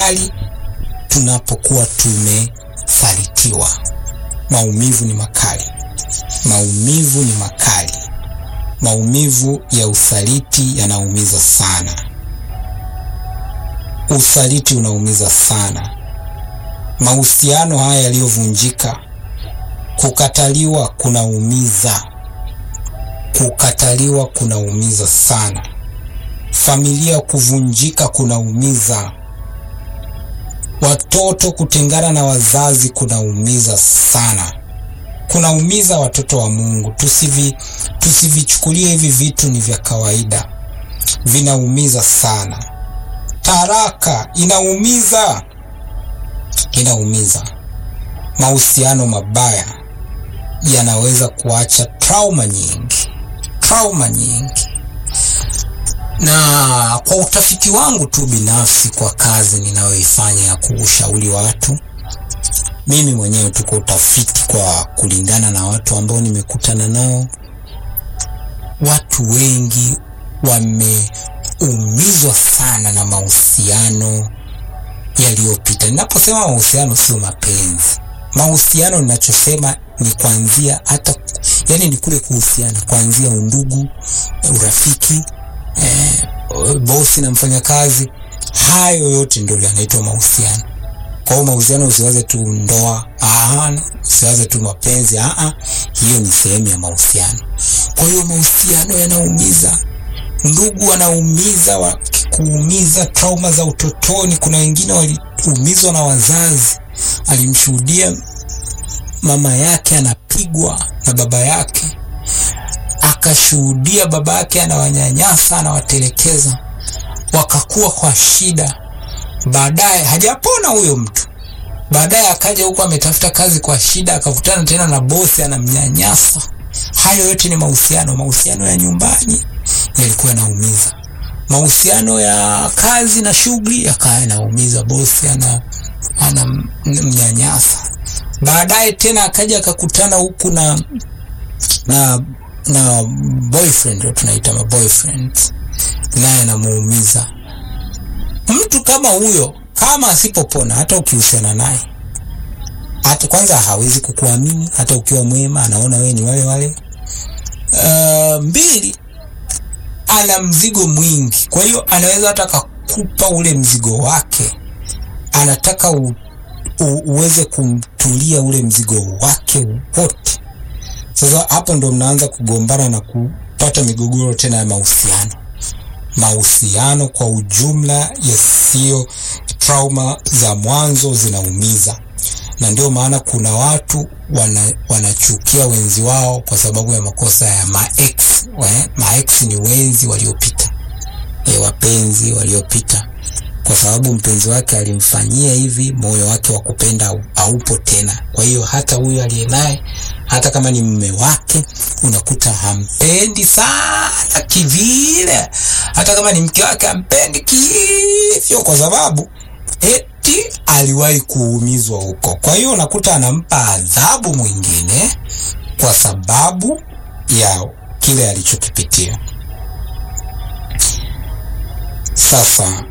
makali tunapokuwa tumesalitiwa. Maumivu ni makali, maumivu ni makali. Maumivu ya usaliti yanaumiza sana. Usaliti unaumiza sana. Mahusiano haya yaliyovunjika, kukataliwa kunaumiza, kukataliwa kunaumiza sana. Familia kuvunjika kunaumiza. Watoto kutengana na wazazi kunaumiza sana, kunaumiza watoto wa Mungu. Tusivi tusivichukulie hivi vitu ni vya kawaida, vinaumiza sana. Taraka inaumiza, inaumiza. Mahusiano mabaya yanaweza kuacha trauma nyingi, trauma nyingi na kwa utafiti wangu tu binafsi kwa kazi ninayoifanya ya kuushauri watu, mimi mwenyewe tu kwa utafiti, kwa kulingana na watu ambao nimekutana nao, watu wengi wameumizwa sana na mahusiano yaliyopita. Ninaposema mahusiano, sio mapenzi. Mahusiano ninachosema ni kuanzia hata, yani ni kule kuhusiana kuanzia undugu, urafiki Eh, bosi na mfanyakazi, hayo yote ndio yanaitwa mahusiano. Kwa hiyo mahusiano, usiwaze tu ndoa, ah, usiwaze tu mapenzi, ah, hiyo ni sehemu ya mahusiano. Kwa hiyo mahusiano yanaumiza, ndugu wanaumiza, wakikuumiza, trauma za utotoni. Kuna wengine waliumizwa na wazazi, alimshuhudia mama yake anapigwa na baba yake akashuhudia baba yake anawanyanyasa, anawatelekeza, wakakuwa kwa shida. Baadaye hajapona huyo mtu, baadaye akaja huko ametafuta kazi kwa shida, akakutana tena na bosi anamnyanyasa. Hayo yote ni mahusiano. Mahusiano ya nyumbani yalikuwa yanaumiza, mahusiano ya kazi na shughuli yakawa yanaumiza, bosi ana anamnyanyasa. Baadaye tena akaja akakutana huku na na na boyfriend tunaita ma boyfriend, naye anamuumiza. Mtu kama huyo, kama asipopona, hata ukihusiana naye, hata kwanza hawezi kukuamini, hata ukiwa mwema, anaona wewe ni wale wale. Uh, mbili, ana mzigo mwingi, kwa hiyo anaweza hata akakupa ule mzigo wake, anataka u, u, uweze kumtulia ule mzigo wake wote. Sasa hapo ndo mnaanza kugombana na kupata migogoro tena ya mahusiano. Mahusiano kwa ujumla yasiyo, trauma za mwanzo zinaumiza, na ndio maana kuna watu wana, wanachukia wenzi wao kwa sababu ya makosa ya maex. Maex ni wenzi waliopita, e, wapenzi waliopita, kwa sababu mpenzi wake alimfanyia hivi, moyo wake wa kupenda haupo tena. Kwa hiyo hata huyo aliye naye hata kama ni mume wake unakuta hampendi sana kivile, hata kama ni mke wake hampendi kivyo, kwa sababu eti aliwahi kuumizwa huko. Kwa hiyo unakuta anampa adhabu mwingine kwa sababu ya kile alichokipitia. Sasa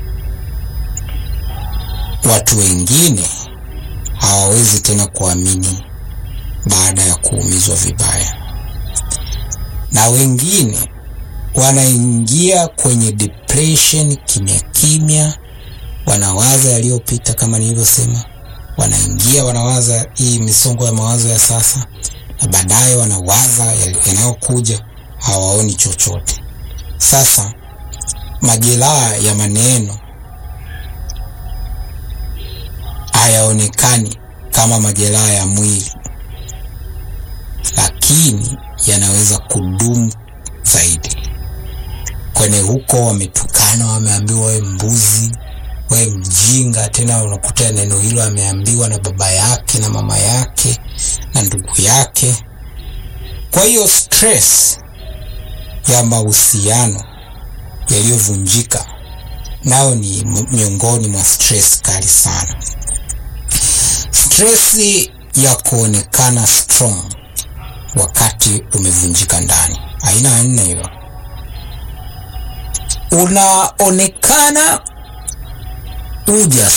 watu wengine hawawezi tena kuamini baada ya kuumizwa vibaya, na wengine wanaingia kwenye depression kimya kimya, wanawaza yaliyopita, kama nilivyosema, wanaingia wanawaza hii misongo ya mawazo ya sasa, na baadaye wanawaza yanayokuja, hawaoni chochote. Sasa majeraha ya maneno hayaonekani kama majeraha ya mwili lakini yanaweza kudumu zaidi. Kwenye huko wametukana, wameambiwa we mbuzi, we mjinga. Tena unakuta neno hilo ameambiwa na baba yake na mama yake na ndugu yake. Kwa hiyo stress ya mahusiano yaliyovunjika nao ni miongoni mwa stress kali sana. Stress ya kuonekana strong wakati umevunjika ndani, aina ya nne hiyo. Unaonekana uja